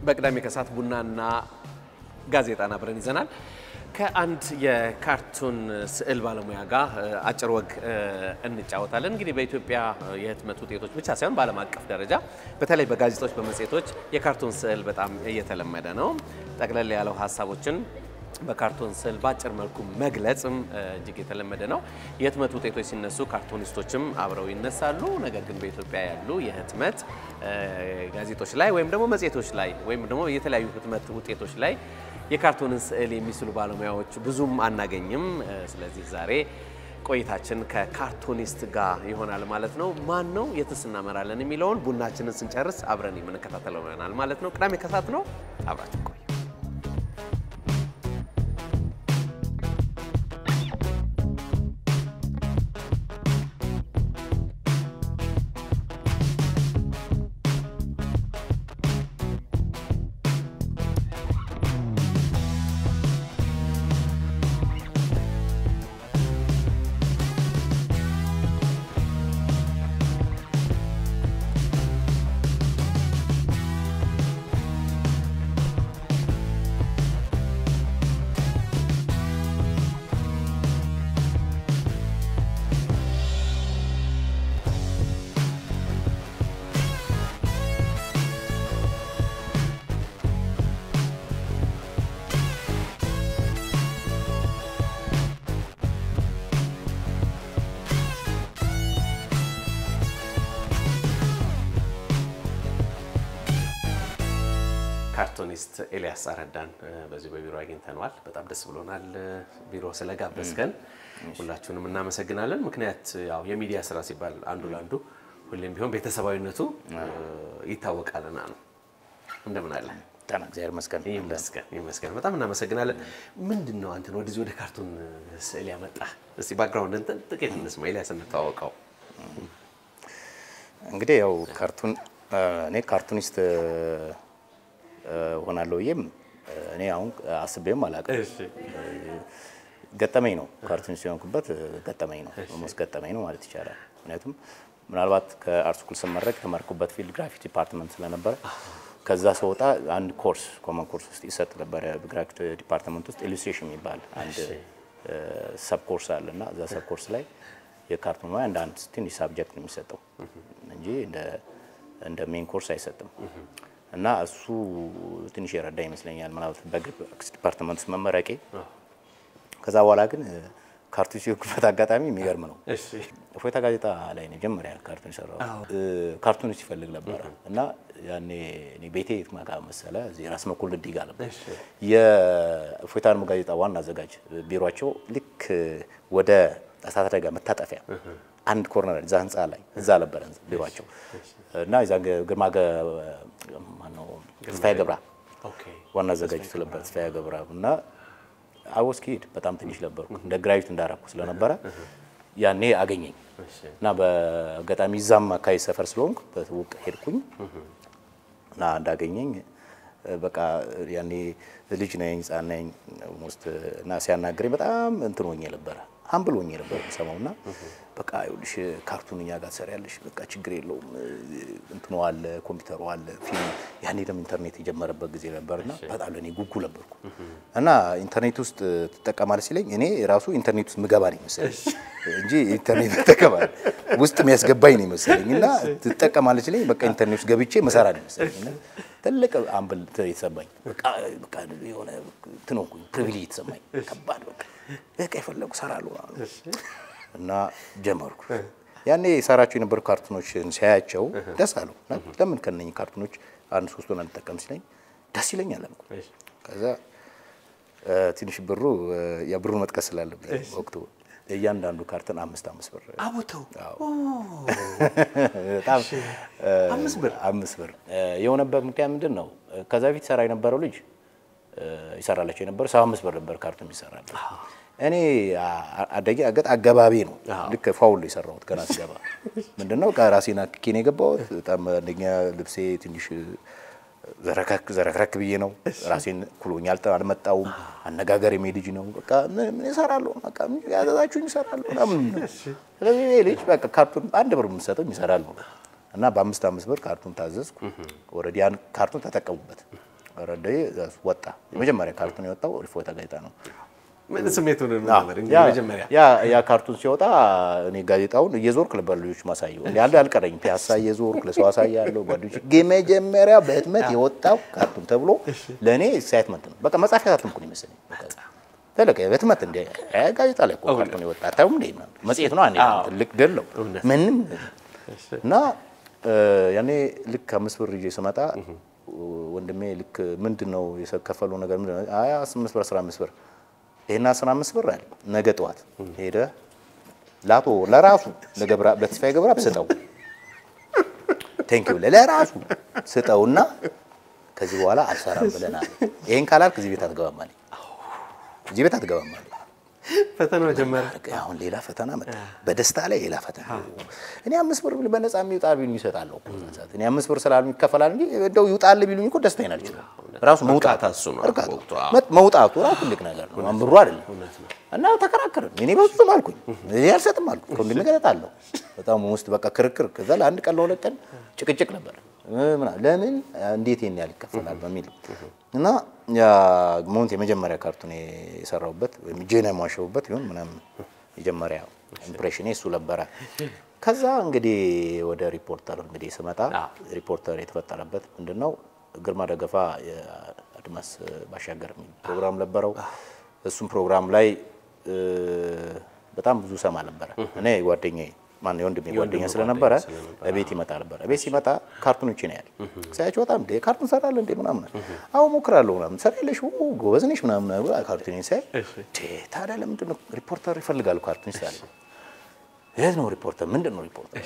በቅዳሜ ከሰዓት ቡናና ጋዜጣን አብረን ይዘናል። ከአንድ የካርቱን ስዕል ባለሙያ ጋር አጭር ወግ እንጫወታለን። እንግዲህ በኢትዮጵያ የህትመት ውጤቶች ብቻ ሳይሆን በዓለም አቀፍ ደረጃ በተለይ በጋዜጦች፣ በመጽሔቶች የካርቱን ስዕል በጣም እየተለመደ ነው። ጠቅለል ያለው ሀሳቦችን በካርቶን ስዕል በአጭር መልኩ መግለጽም እጅግ የተለመደ ነው። የህትመት ውጤቶች ሲነሱ ካርቶኒስቶችም አብረው ይነሳሉ። ነገር ግን በኢትዮጵያ ያሉ የህትመት ጋዜጦች ላይ ወይም ደግሞ መጽሔቶች ላይ ወይም ደግሞ የተለያዩ ህትመት ውጤቶች ላይ የካርቶንን ስዕል የሚስሉ ባለሙያዎች ብዙም አናገኝም። ስለዚህ ዛሬ ቆይታችን ከካርቶኒስት ጋር ይሆናል ማለት ነው። ማን ነው የትስ እናመራለን የሚለውን ቡናችንን ስንጨርስ አብረን የምንከታተለው ይሆናል ማለት ነው። ቅዳሜ ከሰዓት ነው። አብራችን ቆዩ። ካርቶኒስት ኤልያስ አረዳን በዚህ በቢሮ አግኝተነዋል። በጣም ደስ ብሎናል ቢሮ ስለጋበዝከን፣ ሁላችሁንም እናመሰግናለን። ምክንያት ያው የሚዲያ ስራ ሲባል አንዱ ለአንዱ ሁሌም ቢሆን ቤተሰባዊነቱ ይታወቃልና ነው። እንደምን አለ? ጤና እግዚአብሔር ይመስገን። ይመስገን ይመስገን። በጣም እናመሰግናለን። ምንድን ነው አንተን ወደዚህ ወደ ካርቱን ስዕል ያመጣ? እስቲ ባክግራውንድ እንትን ጥቂት እንስማ። ኤልያስ እንተዋወቀው። እንግዲህ ያው ካርቱን እኔ ካርቱኒስት ሆናለሁ ብዬም እኔ አሁን አስቤም አላውቅም። ገጠመኝ ነው ካርቱኒስት የሆንኩበት ገጠመኝ ነው ሞስ ገጠመኝ ነው ማለት ይቻላል። ምክንያቱም ምናልባት ከአርት ስኩል ስመረቅ የተማርኩበት ፊልድ ግራፊክ ዲፓርትመንት ስለነበረ ከዛ ስወጣ አንድ ኮርስ ኮመን ኮርስ ውስጥ ይሰጥ ነበረ። በግራፊክ ዲፓርትመንት ውስጥ ኢሉስትሬሽን የሚባል አንድ ሰብ ኮርስ አለ እና እዛ ሰብ ኮርስ ላይ የካርቱን ሙያ እንደ አንድ ትንሽ ሳብጀክት ነው የሚሰጠው እንጂ እንደ ሜን ኮርስ አይሰጥም። እና እሱ ትንሽ የረዳ ይመስለኛል ምናልባት በግራፊክስ ዲፓርትመንት ውስጥ መመረቄ። ከዛ በኋላ ግን ካርቱን ሲወክበት አጋጣሚ የሚገርም ነው። እፎይታ ጋዜጣ ላይ ነው መጀመሪያ ካርቱን የሰራው። ካርቱኒስት ይፈልግ ነበረ እና ያኔ እኔ ቤቴ የት ማጋ መሰለ እዚህ ራስ መኮል ድልድይ ጋር ነበር የእፎይታ ጋዜጣ ዋና አዘጋጅ ቢሮቸው ልክ ወደ እሳት አደጋ መታጠፊያ አንድ ኮርነር እዛ ህንፃ ላይ እዛ ነበረ ቢሮቸው እና ዛ ግርማ ማነው ተስፋዬ ገብራ ዋና አዘጋጅ ስለነበር ተስፋዬ ገብራ እና አወስ ኪድ በጣም ትንሽ ነበርኩ እንደ ግራጁዌት እንዳረኩ ስለነበረ ያኔ አገኘኝ እና በአጋጣሚ እዛም አካባቢ ሰፈር ስለሆንኩ በትውቅ ሄድኩኝ እና እንዳገኘኝ በቃ ያኔ ልጅ ነኝ ህፃን ነኝ ሞስት እና ሲያናግረኝ በጣም እንትን ሆኜ ነበረ ሀምብል ሆኜ ነበር የምሰማው እና በቃ ይኸውልሽ ካርቱን እኛ ጋር ትሰሪያለሽ፣ በቃ ችግር የለውም እንትኑ አለ፣ ኮምፒውተሩ አለ፣ ፊልም ያኔ ደግሞ ኢንተርኔት የጀመረበት ጊዜ ነበርና በጣም ለእኔ ጉጉ ነበርኩ እና ኢንተርኔት ውስጥ ትጠቀማለህ ሲለኝ እኔ ራሱ ኢንተርኔት ውስጥ ምገባ ነው ይመስለኝ እንጂ ኢንተርኔት ትጠቀማለህ ውስጥ የሚያስገባኝ ነው ይመስለኝ እና ትጠቀማለህ ሲለኝ በቃ ኢንተርኔት ውስጥ ገብቼ መሰራ ነው ይመስለኝ እና ትልቅ አምብል የተሰማኝ በቃ በቃ የሆነ እንትን ሆንኩኝ ፕሪቪሌጅ የተሰማኝ ከባድ በቃ በቃ የፈለጉ ሰራሉ እና ጀመርኩ። ያኔ ሰራቸው የነበሩ ካርቱኖችን ሲያያቸው ደስ አሉ። ለምን ከነኝ ካርቱኖች አንድ ሶስቱን አንጠቀም ሲለኝ ደስ ይለኛል አልኩ። ከዛ ትንሽ ብሩ የብሩን መጥቀስ ስላለብኝ ወቅቱ እያንዳንዱ ካርተን አምስት አምስት ብር አቦተው በጣም አምስት ብር አምስት ብር የሆነበት ምክንያት ምንድን ነው? ከዛ በፊት ሰራ የነበረው ልጅ ይሰራላቸው የነበረው ሰባ አምስት ብር ነበር ካርቱን ይሰራል። እኔ አደጌ አገጥ አገባቢ ነው ልክ ፋውል የሰራሁት ገና ስገባ ምንድነው ራሴን አክኬ ነው የገባሁት። በጣም አንደኛ ልብሴ ትንሽ ዘረከክ ዘረክረክ ብዬ ነው ራሴን ኩሎኝ አልመጣውም። አነጋገር ልጅ ነው በቃ ምን እሰራለሁ በቃ ያዘዛችሁኝ እሰራለሁ ምናምን ነው። ስለዚህ ይሄ ልጅ በቃ ካርቱን አንድ ብር የምሰጠው ይሰራል ነው እና በአምስት አምስት ብር ካርቱን ታዘዝኩ። ኦልሬዲ ያን ካርቱን ተጠቀሙበት ረዳዬ ወጣ። የመጀመሪያ ካርቱን የወጣው ሪፎርታ ጋዜጣ ነው። ምን ስሜቱን ያ- ነበር እንግዲህ መጀመሪያ ያ ያ ካርቱን ሲወጣ እኔ ጋዜጣውን እየዞርክ ነበር ልጆች ማሳየው እንዲ ያለ አልቀረኝ ፒያሳ እየዞርክ ለሰው አሳያለሁ። ጓደኞች የመጀመሪያ በህትመት የወጣው ካርቱን ተብሎ ለእኔ ኤክሳይትመንት ነው። በቃ መጽሐፍ ያሳተምኩ ነው ይመስለኝ። በቃ ተለቀ በህትመት እንደ እ ጋዜጣ ላይ እኮ ካርቱን የወጣ አታዩም እንዴ ምናምን መጽሔት ነው አንዴ አዎ። ትልቅ ድል ነው ምንም እና እ ያኔ ልክ አምስት ብር ይዤ ስመጣ ወንድሜ ልክ ምንድን ነው የከፈለው ነገር ምንድን ነው? አይ አምስት ብር አስራ አምስት ብር ይሄን አስራ አምስት ብር አለ ነገ ጠዋት ሄደ ላቶ ለራሱ ለገብራ ለተስፋዬ ገብራ ስጠው ቴንኪው ለራሱ ስጠውና ከዚህ በኋላ አልሰራም ብለናል። ይሄን ካላልክ እዚህ ቤት አትገባም አለኝ። እዚህ ቤት አትገባም አለኝ። ፈተናው ጀመረ። አሁን ሌላ ፈተና መጣ። በደስታ ላይ ሌላ ፈተና። እኔ አምስት ብር በነፃ የሚውጣ ቢሉኝ ይሰጣለሁ እኮ በዛ ሰዓት። እኔ አምስት ብር ስላሉ ይከፈላል እንጂ እንደው ይውጣል ቢሉኝ እኮ ደስታዬን አልችልም። ራሱ መውጣት እርካታ እሱ ነው እርካታ በወቅቱ። አዎ። መጥ- መውጣቱ ራሱ ትልቅ ነገር ነው። ብሩ አይደለም። እና ተከራከርን። እኔ በፍጹም አልኩኝ፣ እኔ አልሰጥም አልኩ። ከወንድሜ ጋር እሰጣለሁ። በጣም ውስጥ በቃ ክርክር። ከዛ ለአንድ ቀን ለሁለት ቀን ጭቅጭቅ ነበር። እ ምናምን ለምን እንዴት ይሄን ያህል ይከፈላል በሚል እና ያ ሞንት የመጀመሪያ ካርቱን የሰራሁበት ወይም ጄና የሟሸሁበት ይሁን ምናምን የመጀመሪያ ኢምፕሬሽኔ እሱ ነበረ። ከዛ እንግዲህ ወደ ሪፖርተር እንግዲህ ስመጣ ሪፖርተር የተፈጠረበት ምንድን ነው ግርማ ደገፋ የአድማስ ባሻገር የሚል ፕሮግራም ነበረው። እሱም ፕሮግራም ላይ እ፣ በጣም ብዙ ሰማ ነበረ። እኔ ጓደኛዬ ማን የወንድሜ ጓደኛ ስለነበረ ቤት ይመጣ ነበረ። ቤት ሲመጣ ካርቱኖች ነው ያለ ሳያቸው በጣም እንደ ካርቱን ሰራለህ እንዴ ምናምን አዎ ሞክራለሁ ምናምን ሰራለሽ ጎበዝ ነሽ ምናምን ብሎ ካርቱን ሳይ እንዴ ታዲያ ለምንድን ነው ሪፖርተር ይፈልጋሉ ካርቱን ይሳለ የት ነው ሪፖርተር ምንድን ነው ሪፖርተር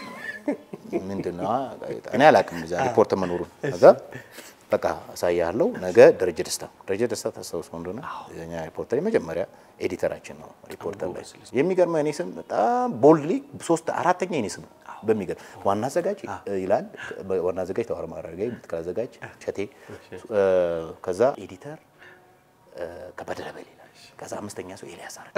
ምንድን ነው ጋዜጣ እኔ አላውቅም እዛ ሪፖርተር መኖሩን ከዛ በቃ አሳያለሁ ነገ ደረጀ ደስታ ደረጀ ደስታ ታስታውሰው እንደሆነ የኛ ሪፖርተር የመጀመሪያ ኤዲተራችን ነው ሪፖርተር ላይ የሚገርመው የኔ ስም በጣም ቦልድሊ ሶስት አራተኛ የኔ ስም ነው በሚገርም ዋና አዘጋጅ ይላል ዋና አዘጋጅ ተዋር ማረጋይ ምክትል አዘጋጅ ቸቴ እ፣ ከዛ ኤዲተር እ፣ ከበደ ደበሌ ይላል ከዛ አምስተኛ ሰው ኤልያስ አረጋ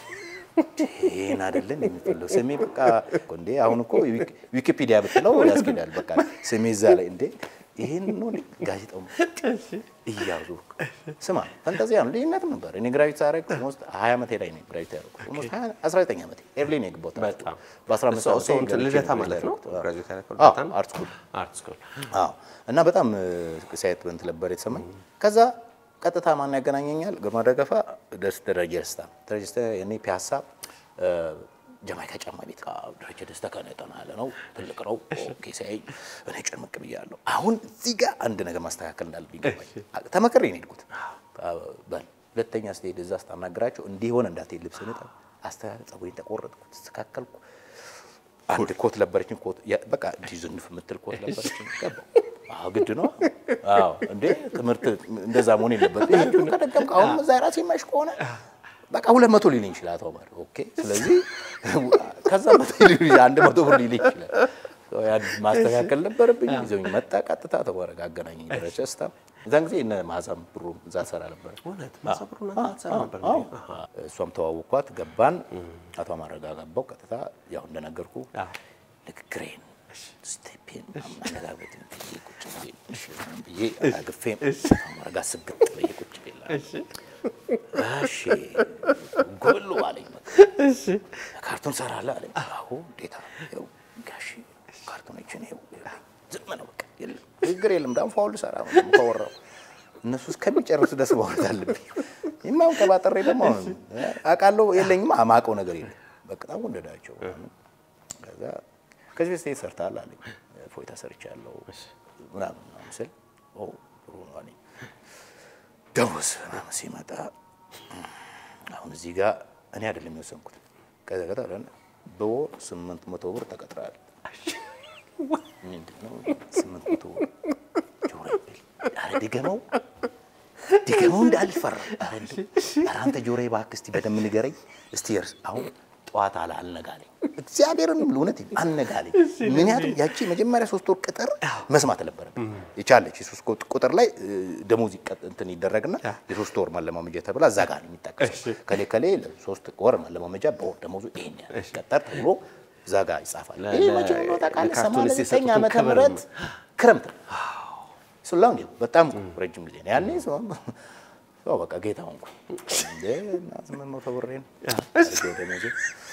ይሄን አይደለም የሚፈለው ስሜ በቃ እኮ እንዴ አሁን እኮ ዊክ- ዊኪፒዲያ ብትለው ያስኬዳል። በቃ ስሜ እዛ ላይ እንዴ ይሄን ነው እንዴ ጋዜጣው እያዙ ስማ ፈንታዚያ ነው ልዩነትም ነበር። እኔ ግራቪቲ ሳረግ ኦልሞስት 20 ዓመቴ ላይ ነው ግራቪቲ ያደረኩት ኦልሞስት 20 19 ዓመቴ ኤርሊ ነው የገባሁት። በጣም በ15 እሱ- ዓመቴ እሱ እንትን ገብቼ ልደታ ነው ማለት ነው? ያደረኩት። ግራጁዌት ያደረከው አዎ፣ ልደታ ነው? አርት ስኩል አርት ስኩል አዎ እና በጣም ሳይት በንት ነበር የተሰማኝ። ከዛ ቀጥታ ማን ያገናኘኛል? ግርማ ደገፋ ደስ ደረጀ ደስታ ደረጀ ደስታ የኔ ፒያሳ እ፣ ጀማይካ ጫማ ቤት አዎ፣ ደረጀ ደስታ ከነ ጠና ያለ ነው ትልቅ ነው። ኦኬ ሲያይ እኔ ጭምቅ ብያለሁ። አሁን እዚህ ጋር አንድ ነገር ማስተካከል እንዳለብኝ ገባኝ። ተመክሬ ነው የሄድኩት። አዎ፣ በል ሁለተኛ ስትሄድ እዛ ስታናግራቸው እንዲህ ሆነ እንዳትሄድ ልብስ ንጣ አስተካከል፣ ፀጉሬን ተቆረጥኩ፣ ተስተካከልኩ። አንድ ኮት ነበረችን ኮት ያ- በቃ እንዲህ ዝንፍ የምትል ኮት ነበረችን። ገባሁ። አዎ ግድ ነው። አዎ እንዴ ትምህርት እንደዛ መሆን የለበት። ይሄን ከደገምክ አሁን እዛ ራሴ የማይሽ ከሆነ በቃ ሁለት መቶ ሊልኝ ይችላል አቶ ኦመር። ኦኬ ስለዚህ ከዛ መቶ ሊልኝ አንድ መቶ ብር ሊልኝ ይችላል። ያን ማስተካከል ነበረብኝ። ይዘውኝ መጣ። ቀጥታ ተወረጋ አገናኘኝ ደረጀ ደስታ። እዛን ጊዜ እነ ማዛም ብሩ እዛ ሰራ ነበር። እውነት ማሰብሩ ናት ነበር አዎ። እሷም ተዋወቅኳት፣ ገባን። አቶ አማረጋ ገባው። ቀጥታ ያው እንደነገርኩ አዎ። ንግግሬን ስቴፔን አነጋገትን ብዬ ቁጭ ብዬ እሺ ብዬ አግፌም አማረጋ ስግጥ ብዬ ቁጭ ብዬ እሺ ጎሉ አለኝ። በቃ ካርቱን ሰራለህ አለኝ። አዎ እንዴታ ይኸው ጋሺ ካርቱኖችን ይኸው ይኸው። ዝም ነው በቃ የለም ንግግር የለም። ዳም ፋውል ሰራ ነው ካወራው እነሱ እስከሚጨርሱ ደስ ማውራት አለብኝ። የማይሆን ቀባጠሬ ደግሞ አሁን አውቃለሁ የለኝም አማውቀው ነገር የለም። በጣም ወደዳቸው። ከዛ ከዚህ በፊት የት ሰርተሃል አለኝ። ፎይታ ሰርቻለሁ ምናምን ምናምን ስል ኦ ጥሩ ነው አለኝ። ደሞዝ ምናምን ሲመጣ አሁን እዚህ ጋር እኔ አይደለም የወሰንኩት። ከዛ ከዛ ብለን በወር ስምንት መቶ ብር ተቀጥረሃል። ምንድን ነው ስምንት መቶ ብር? ጆሮ ይበል። ኧረ ድገመው ድገመው እንዳልፈራ። ኧረ እንደው ኧረ አንተ ጆሮ እባክህ እስቲ በደንብ ንገረኝ እስቲ እርስ አሁን ጠዋት አለ አልነጋለኝ እግዚአብሔርን የምልህ እውነት አልነጋለኝ። ምክንያቱም ያቺ መጀመሪያ ሶስት ወር ቅጥር መስማት ነበረብን። የቻለች የሶስት ወር ቁጥር ላይ እ፣ ደሞዝ ይቀጥ- እንትን ይደረግና የሶስት ወር ማለማመጃ ተብላ እዛ ጋር ነው የሚጠቀሰው። ከሌ ከሌ ለሶስት ወር ማለማመጃ በወር ደሞዙ ይሄን ያህል ይቀጠር ተብሎ እዛ ጋር ይጻፋል። ለ- ይህ ለ- መቼ ነው ታውቃለህ? ለካርቱኒስት 89 ዓመተ የሰጡትን ክብር ምህረት ክረምት ነው። ስላም በጣም ረጅም ጊዜ ነው ያኔ ሰው ሰው በቃ ጌታ ሆንኩ እንዴ እና ስምንት መቶ ብሬን አድርጌ ደሞዜ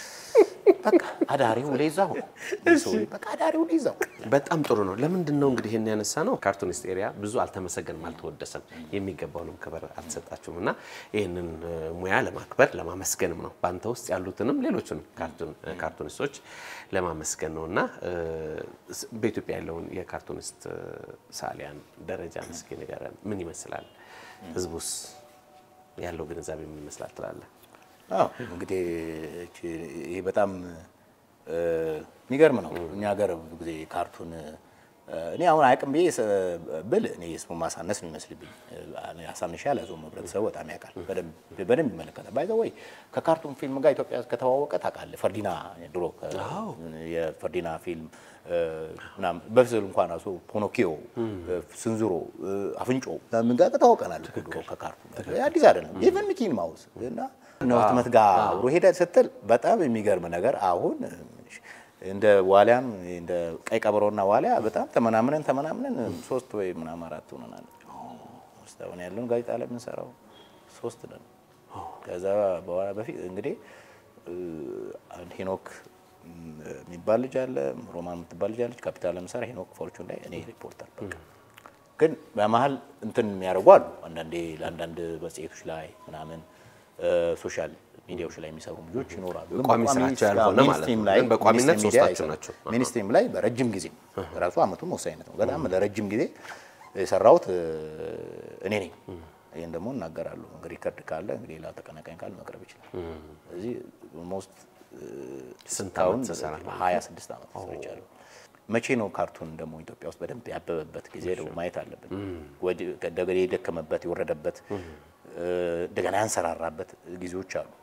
በቃ አዳሪ ውሌ እዛው ነው ሰው በቃ አዳሪ ውሌ እዛው በጣም ጥሩ ነው። ለምንድን ነው እንግዲህ ይህን ያነሳ ነው? ካርቱኒስት ኤሪያ ብዙ አልተመሰገንም፣ አልተወደሰም፣ የሚገባውንም ክብር አልተሰጣችሁም እና ይህንን እ, ሙያ ለማክበር ለማመስገንም ነው በአንተ ውስጥ ያሉትንም ሌሎችንም ካርቱን- ካርቱኒስቶች ለማመስገን ነው እና እ, ስ- በኢትዮጵያ ያለውን የካርቱኒስት እ, ሰዓሊያን ደረጃ እስኪ ንገረን። ምን ይመስላል? ህዝቡስ ያለው ግንዛቤ ምን ይመስላል ትላለህ? አዎ እንግዲህ እቺ ይሄ በጣም እ, የሚገርም ነው። እኛ ሀገር ብዙ ጊዜ ካርቱን እ, እኔ አሁን አያውቅም ብዬ ስ- ብል እኔ ስሙ ማሳነስ ነው የሚመስልብኝ። እ, አሳንሻ ያልያዘውም ህብረተሰቡ በጣም ያውቃል፣ በደንብ በደንብ ይመለከታል። ባይ ዘ ወይ ከካርቱን ፊልም ጋር ኢትዮጵያ ከተዋወቀ ታውቃለህ። ፈርዲና ድሮ ከ- የፈርዲና ፊልም እ, ምናምን በስዕል እንኳን ራሱ ፖኖኪዮ፣ እ, ስንዝሮ፣ እ, አፍንጮ ምን ጋር ተዋውቀናል እኮ ድሮ ከካርቱን ጋር አዲስ አይደለም። ኢቨን ሚኪን ማውስ እና ነው ህትመት ጋር አብሮ ሄደ ስትል በጣም የሚገርም ነገር አሁን እንደ ዋሊያም እንደ ቀይ ቀበሮና ዋሊያ በጣም ተመናምነን ተመናምነን ሶስት ወይ ምናምን አራት ሆነናል። ውስጥ አሁን ያለውን ጋዜጣ ላይ የምንሰራው ሶስት ነን። ከዛ በኋላ በፊት እንግዲህ እ, አንድ ሄኖክ እም, የሚባል ልጅ አለ፣ ሮማን የምትባል ልጅ አለች። ካፒታል ለምሳሌ ሄኖክ ፎርቹን ላይ እኔ ሪፖርተር በቃ ግን በመሀል እንትን የሚያደርጉ አሉ። አንዳንዴ ለአንዳንድ መጽሔቶች ላይ ምናምን ሶሻል ሚዲያዎች ላይ የሚሰሩ ልጆች ይኖራሉ። ግን ቋሚ በቋሚ ስራቸው ያልሆነ ስራ ማለት ነው። ሚኒስትሪም ላይ ግን በቋሚነት ሚኒስትሪ ሚዲያ ሶስታችሁ አይሰሩም። ናቸው። ሚኒስትሪም ላይ በረጅም ጊዜ ራሱ አመቱም ወሳኝነት ነው። በጣም ለረጅም ጊዜ የሰራሁት እ, እኔ ነኝ። ይህን ደግሞ እናገራለሁ። እንግዲህ ሪከርድ ካለ እንግዲህ ሌላ ተቀናቃኝ ካለ መቅረብ ይችላል። እዚህ ኦልሞስት ስንት አሁን ዓመት ትሰራ ነው? ሀያ ስድስት ዓመት ሰርቻለሁ። መቼ ነው ካርቱን ደግሞ ኢትዮጵያ ውስጥ በደንብ ያበበበት ጊዜ ደግሞ ማየት አለብን። ወዲ- እንደገና የደከመበት የወረደበት እ፣ እንደገና ያንሰራራበት ጊዜዎች አሉ።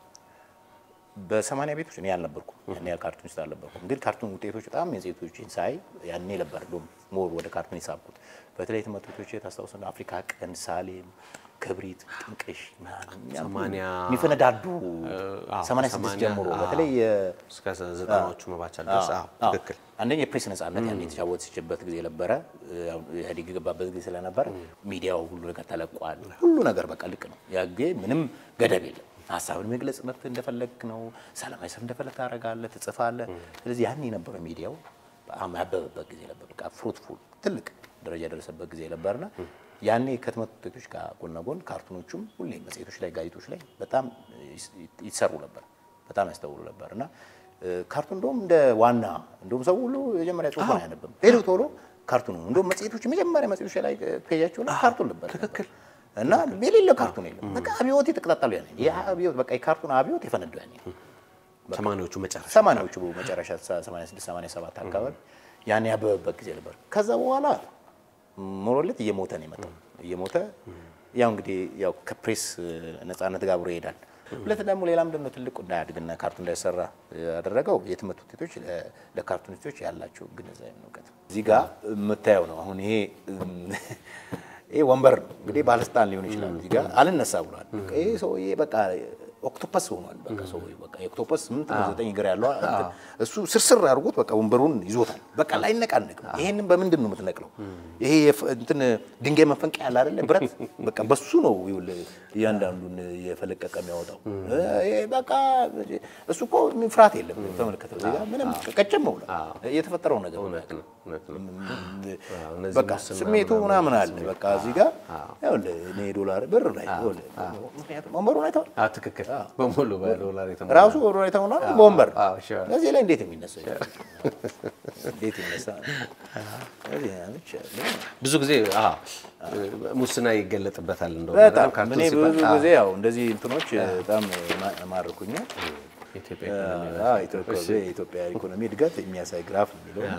በሰማንያ ቤቶች እኔ አልነበርኩም፣ ያኔ ካርቱን ውስጥ አልነበርኩም። ግን ካርቱን ውጤቶች በጣም የሴቶችን ሳይ ያኔ ነበር እንደውም ሞር ወደ ካርቱን የሳብኩት። በተለይ ትምህርት ቤቶች ታስታውስ ነው አፍሪካ ቀንድ፣ ሳሌም፣ ክብሪት፣ ጥንቅሽ ምናምን እኛ ሰማንያ የሚፈነዳዱ አዎ፣ 86 ሰማንያ፣ ጀምሮ አዎ። በተለይ የ- እስከ ዘጠናዎቹ መባቻ ድረስ አዎ፣ አዎ። ትክክል አንደኛ የፕሬስ ነጻነት ያን የተጫወተችበት ጊዜ ነበረ። ያው ኢህአዴግ የገባበት ጊዜ ስለነበረ ሚዲያው ሁሉ ነገር ተለቋል። ሁሉ ነገር በቃ ልቅ ነው። ያ ጊዜ ምንም ገደብ የለም። ሀሳብን መግለጽ መብት እንደፈለግ ነው። ሰላማዊ ሰልፍ እንደፈለግ ታደርጋለህ፣ ትጽፋለህ። ስለዚህ ያን የነበረው ሚዲያው በጣም ያበበበት ጊዜ ነበር። በቃ ፍሩትፉል ትልቅ ደረጃ የደረሰበት ጊዜ ነበርና ያኔ ከህትመት ውጤቶች ጋር ጎን ለጎን ካርቱኖቹም ሁሌ መጽሔቶች ላይ ጋዜጦች ላይ በጣም ይስ- ይሰሩ ነበር። በጣም ያስተውሉ ነበር እና እ፣ ካርቱን እንደውም እንደ ዋና እንደውም ሰው ሁሉ የመጀመሪያ ጽሁፍ አያነብም። ሄዶ ቶሎ ካርቱን ነው እንደውም መጽሔቶች የመጀመሪያ መጽሔቶች ላይ ፔጃቸው ላይ ካርቱን ነበር ትክክል እና የሌለ ካርቱን የለም። በቃ አብዮት የተቀጣጠሉ ያኔ ያ አብዮት በቃ የካርቱን አብዮት የፈነደው ያኔ ሰማንያዎቹ መጨረሻ ሰማንያዎቹ መጨረሻ 86 87 አካባቢ ያኔ ያበበበት ጊዜ ነበር። ከዛ በኋላ ሞሮሌት እየሞተ ነው የመጣው። እየሞተ ያው እንግዲህ ያው ከፕሬስ ነጻነት ጋር አብሮ ይሄዳል። ሁለት ደግሞ ሌላ ምንድን ነው ትልቁ እንዳያድግና ካርቱን እንዳይሰራ ያደረገው የትምህርት ውጤቶች ለ- ለካርቱኒስቶች ያላቸው ግንዛቤ ነው፣ እውቀት ነው። እዚህ ጋር የምታየው ነው። አሁን ይሄ ይሄ ወንበር ነው እንግዲህ ባለስልጣን ሊሆን ይችላል። እዚህ ጋር አልነሳ ብሏል። ይሄ ሰውዬ በቃ ኦክቶፐስ ሆኗል። በቃ ሰው በቃ የኦክቶፐስ ስምንት ነው ዘጠኝ እግር ያለው እንትን እሱ ስርስር አድርጎት በቃ ወንበሩን ይዞታል። በቃ ላይነቃነቅ። ይሄንን በምንድን ነው የምትነቅለው? ይሄ የፍ- እንትን ድንጋይ መፈንቀያ ያለ አይደለ ብረት፣ በቃ በሱ ነው ይኸውልህ እያንዳንዱን የፈለቀቀ የሚያወጣው። ይሄ በቃ እሱ እኮ ፍርሃት የለም። ተመልከተው እዚህ ጋር ምንም ቀጨም ብሏል። የተፈጠረው ነገር እውነት ነው እውነት ነው። እነዚህ በቃ ሙስና ስሜቱ ምናምን አለ። በቃ እዚህ ጋር ይኸውልህ እኔ ዶላር ብር ላይ ይኸውልህ ምክንያቱም ወንበሩን አይተኸዋል አዎ፣ ትክክል በሙሉ በዶላር የተሞላ ራሱ ወሮ የተሆነ በወንበር አዎ፣ sure። እዚህ ላይ እንዴት የሚነሳ ይችላል? እንዴት ይነሳ? እዚህ አለች አለ። ብዙ ጊዜ አዎ፣ ሙስና ይገለጥበታል እንደው በጣም ካርቱን እኔ ሲባል ብዙ አዎ፣ ጊዜ ያው እንደዚህ እንትኖች በጣም ማ- ማርኩኛል። ኢትዮጵያ አዎ፣ ኢትዮጵያ የኢትዮጵያ ኢኮኖሚ እድገት የሚያሳይ ግራፍ ነው የሚለው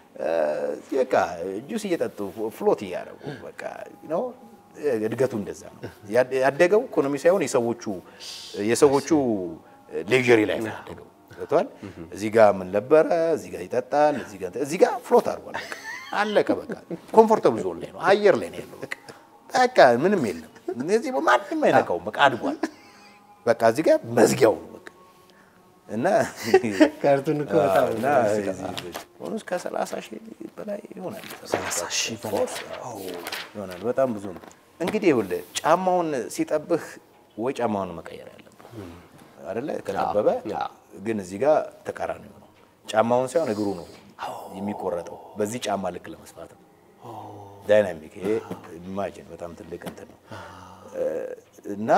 በቃ ጁስ እየጠጡ ፍሎት እያደረጉ በቃ ነው እድገቱ እንደዛ ነው ያ- ያደገው ኢኮኖሚ ሳይሆን የሰዎቹ የሰዎቹ ሌዥሪ ላይ ነው ያደገው ገብቶሃል እዚህ ጋር ምን ነበረ እዚህ ጋር ይጠጣል እዚህ ጋር እዚህ ጋር ፍሎት አድርጓል በቃ አለቀ በቃ ኮምፎርተብል ዞን ላይ ነው አየር ላይ ነው ያለው በቃ በቃ ምንም የለም እዚህ ማንም አይነካውም በቃ አድጓል በቃ እዚህ ጋር መዝጊያው ነው በቃ እና ካርቱን እኮ በጣም አዎ፣ እና ሆኖ እስከ 30 ሺህ በላይ ይሆናል። 30 ሺህ በላይ ኦፍ ኮርስ ይሆናል። በጣም ብዙ ነው። እንግዲህ ይኸውልህ ጫማውን ሲጠብህ ወይ ጫማውን መቀየር ያለብህ አይደለ? ከጠበበ አዎ። ግን እዚህ ጋር ተቃራኒ ነው። ጫማውን ሳይሆን እግሩ ነው የሚቆረጠው በዚህ ጫማ ልክ ለመስፋት ነው። ዳይናሚክ ይሄ ኢማጂን በጣም ትልቅ እንትን ነው እና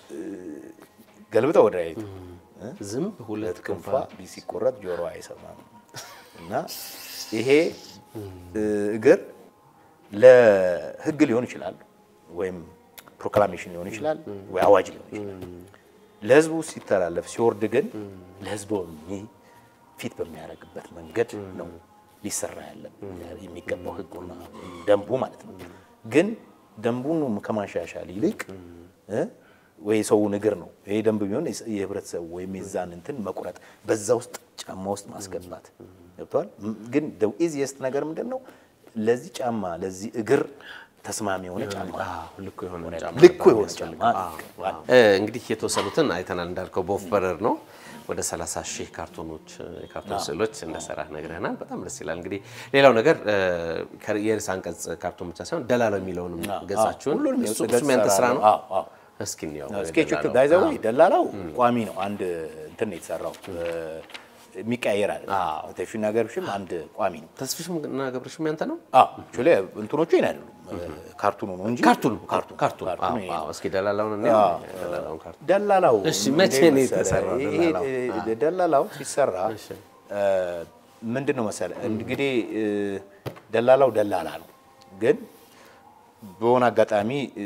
ገልብጠው ወደ አይቱ ዝም ሁለት ክንፋ ክንፋ ሲቆረጥ ጆሮ አይሰማም እና ይሄ እግር ለሕግ ሊሆን ይችላል ወይም ፕሮክላሜሽን ሊሆን ይችላል ወይ አዋጅ ሊሆን ይችላል። ለሕዝቡ ሲተላለፍ ሲወርድ ግን ለሕዝቡ ፊት በሚያደርግበት መንገድ ነው ሊሰራ ያለ የሚገባው ሕጉና ደንቡ ማለት ነው። ግን ደንቡን ከማሻሻል ይልቅ እ ወይ ሰውን እግር ነው ይሄ ደንብ ቢሆን የህብረተሰቡ ወይም የዛን እንትን መቁረጥ በዛ ውስጥ ጫማ ውስጥ ማስገባት ገብተዋል። ግን ኢዚየስት ነገር ምንድን ነው? ለዚህ ጫማ ለዚህ እግር ተስማሚ የሆነ ጫማ ልኩ የሆነ ጫማ ልኩ በጣም የሆነ ያስፈልጋል። ጫማ አዎ፣ አዎ። እ እንግዲህ የተወሰኑትን አይተናል። እንዳልከው በወፍ በረር ነው ወደ 30 ሺህ ካርቶኖች የካርቶን ስዕሎች እንደሰራ ነግረናል። በጣም ደስ ይላል። እንግዲህ ሌላው ነገር እ ከ- የርዕሰ አንቀጽ ካርቶን ብቻ ሳይሆን ደላላው የሚለውንም ገጻችሁን ሁሉንም እሱ ገጽ እሱም ያንተ ስራ ነው። አዎ፣ አዎ። እስኪ እንየው ስኬቹ የደላላው። ባይዘው ደላላው ቋሚ ነው። አንድ እንትን ነው የተሰራው የሚቀያየር አለ ተፊና ገርብሽም አንድ ቋሚ ነው። ተስፊሽም እና ገብረሽም ያንተ ነው። አክቹዋሊ እንትኖቹ ይሄን አይደሉም ካርቱኑ ነው እንጂ ካርቱን ካርቱን ካርቱን ካርቱኑ አዎ፣ ይሄ አዎ። ነው። እስኪ ደላላውን እንየው። ደላላውን ካርቱን ደላላው እሺ፣ መቼ እንዴት ነው መሰለህ? የተሰራው ይሄ ደላላው? እ, ደላላው ሲሰራ እሺ። እ, ምንድን ነው መሰለህ እንግዲህ እ, ደላላው ደላላ ነው፣ ግን በሆነ አጋጣሚ እ,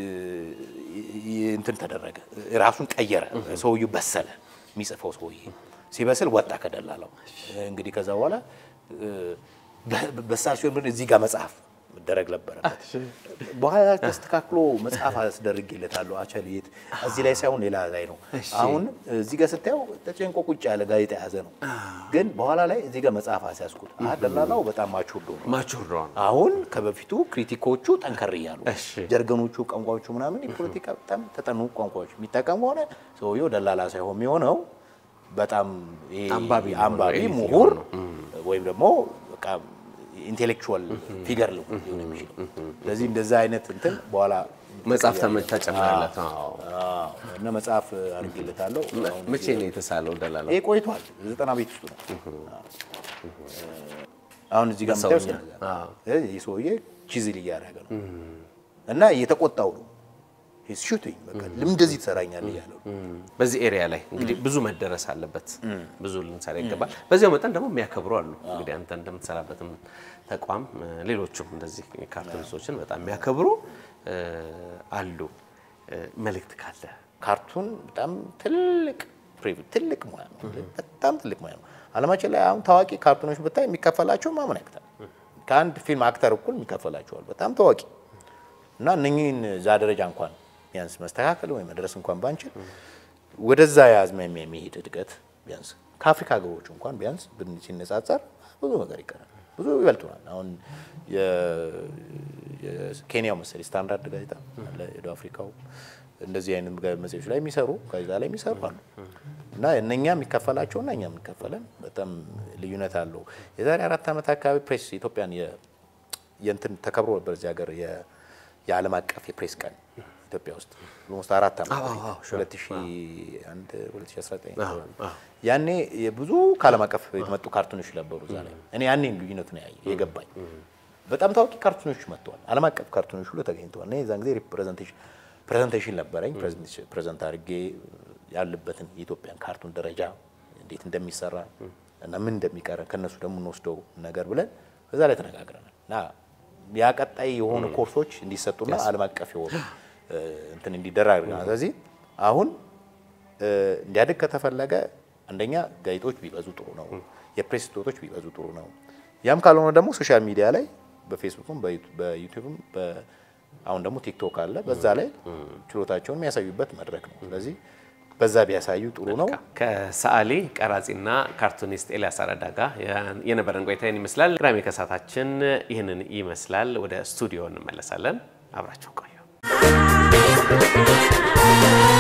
ይ- እንትን ተደረገ፣ ራሱን ቀየረ። ሰውዬው በሰለ፣ የሚጽፈው ሰውዬ ሲበስል ወጣ ከደላላው። እንግዲህ ከዛ በኋላ እ, በ- በሳል ሲሆን ግን እዚህ ጋር መጽሐፍ መደረግ ነበረበት። በኋላ ተስተካክሎ መጽሐፍ አስደርጌለታለሁ አቸልየት እዚህ ላይ ሳይሆን ሌላ ላይ ነው። አሁን እዚህ ጋር ስታየው ተጨንቆ ቁጭ ያለ ጋዜጣ የያዘ ነው። ግን በኋላ ላይ እዚህ ጋር መጽሐፍ አስያዝኩት። አህ ደላላው በጣም ማቹርዶ ነው። ማቹርዶን አሁን ከበፊቱ ክሪቲኮቹ ጠንከር እያሉ እሺ። ጀርገኖቹ ቋንቋዎቹ ምናምን የፖለቲካ በጣም ተጠኑ ቋንቋዎች የሚጠቀሙ ሆነ ሰውየው ደላላ ሳይሆን የሚሆነው በጣም ይሄ አንባቢ ነው፣ አንባቢ ኤሊት ምሁር ነው። ወይም ደግሞ በቃ ኢንቴሌክቹዋል ፊገር ሊሆን የሚችለው ስለዚህ እንደዛ አይነት እንትን በኋላ መጽሐፍ ተመ- ተጨምረለት። አዎ። አዎ፣ እና መጽሐፍ አድርጌለታለሁ። አሁን መቼ ነው የተሳለው ደላላው? ይሄ ቆይቷል። ዘጠና ቤት ውስጥ ነው። አሁን እዚህ ጋር የምታየው በሰውኛ። ስለዛ አዎ። ነው። ይህ ሰውዬ ቺዝል እያደረገ ነው እና እየተቆጣው ነው። ሹቲንግ በቃ ልም እንደዚህ ትሰራኛለህ እያለው ነው። በዚህ ኤሪያ ላይ እንግዲህ ብዙ መደረስ አለበት፣ ብዙ ልንሰራ ይገባል። በዚያው መጠን ደግሞ የሚያከብሩ አሉ። እንግዲህ አንተ እንደምትሰራበትም ተቋም እ፣ ሌሎቹም እንደዚህ ካርቱኒስቶችን በጣም የሚያከብሩ እ፣ አሉ። እ፣ መልእክት ካለ ካርቱን በጣም ትልቅ ፕሪቪ- ትልቅ ሙያ ነው። በጣም ትልቅ ሙያ ነው። አለማችን ላይ አሁን ታዋቂ ካርቱኖች ብታይ የሚከፈላቸው ማመን ያቅታል። ከአንድ ፊልም አክተር እኩል የሚከፈላቸዋል በጣም ታዋቂ እና እነኚህን እዛ ደረጃ እንኳን ቢያንስ መስተካከል ወይ መድረስ እንኳን ባንችል ወደዛ የአዝማሚያ የሚሄድ እድገት ቢያንስ ከአፍሪካ ሀገሮች እንኳን ቢያንስ ብን- ሲነጻጸር ብዙ ነገር ይቀራል። ብዙ ይበልጡናል። አሁን የ- የኬንያው መሰለኝ ስታንዳርድ ጋዜጣ አለ፣ የደቡብ አፍሪካው እንደዚህ አይነት ጋ- መጽሔቶች ላይ የሚሰሩ ጋዜጣ ላይ የሚሰሩ አሉ እና እነኛ የሚከፈላቸውና እኛ የሚከፈለን በጣም ልዩነት አለው። የዛሬ አራት ዓመት አካባቢ ፕሬስ ኢትዮጵያን የ- የእንትን ተከብሮ ነበር እዚህ ሀገር የ- የዓለም አቀፍ የፕሬስ ቀን ኢትዮጵያ ውስጥ ኦልሞስት አራት ዓመት አዎ፣ በፊት አዎ፣ sure። 2001 2019 አዎ፣ አዎ። ያኔ የብዙ ከዓለም አቀፍ የተመጡ ካርቱኖች ነበሩ እዛ ላይ እኔ ያኔ ልዩነቱ ነው ያየ የገባኝ። በጣም ታዋቂ ካርቱኖች መጥተዋል። ዓለም አቀፍ ካርቱኖች ሁሉ ተገኝተዋል። እኔ የዛን ጊዜ ሪፕሬዘንቴሽን ፕሬዘንቴሽን ነበረኝ። ፕሬዘንት አድርጌ ያለበትን የኢትዮጵያን ካርቱን ደረጃ እንዴት እንደሚሰራ እና ምን እንደሚቀረ ከነሱ ደግሞ እንወስደው ነገር ብለን በዛ ላይ ተነጋግረናል እና ያ ቀጣይ የሆኑ ኮርሶች እንዲሰጡና ዓለም አቀፍ የሆኑ እ፣ እንትን እንዲደረግ አድርገናል። ስለዚህ አሁን እ፣ እንዲያድግ ከተፈለገ አንደኛ ጋዜጦች ቢበዙ ጥሩ ነው። የፕሬስ ስቶቶች ቢበዙ ጥሩ ነው። ያም ካልሆነ ደግሞ ሶሻል ሚዲያ ላይ በፌስቡክም በዩቱ- በዩቲዩብም በ- አሁን ደግሞ ቲክቶክ አለ። በዛ ላይ ችሎታቸውን የሚያሳዩበት መድረክ ነው። ስለዚህ በዛ ቢያሳዩ ጥሩ ነው። ከሰዓሊ ቀራጺና ካርቱኒስት ኤልያስ አረዳ ጋር የነበረን ቆይታ ይህን ይመስላል። ቅዳሜ ከሰዓታችን ይህንን ይመስላል። ወደ ስቱዲዮ እንመለሳለን። አብራቸው ቆዩ።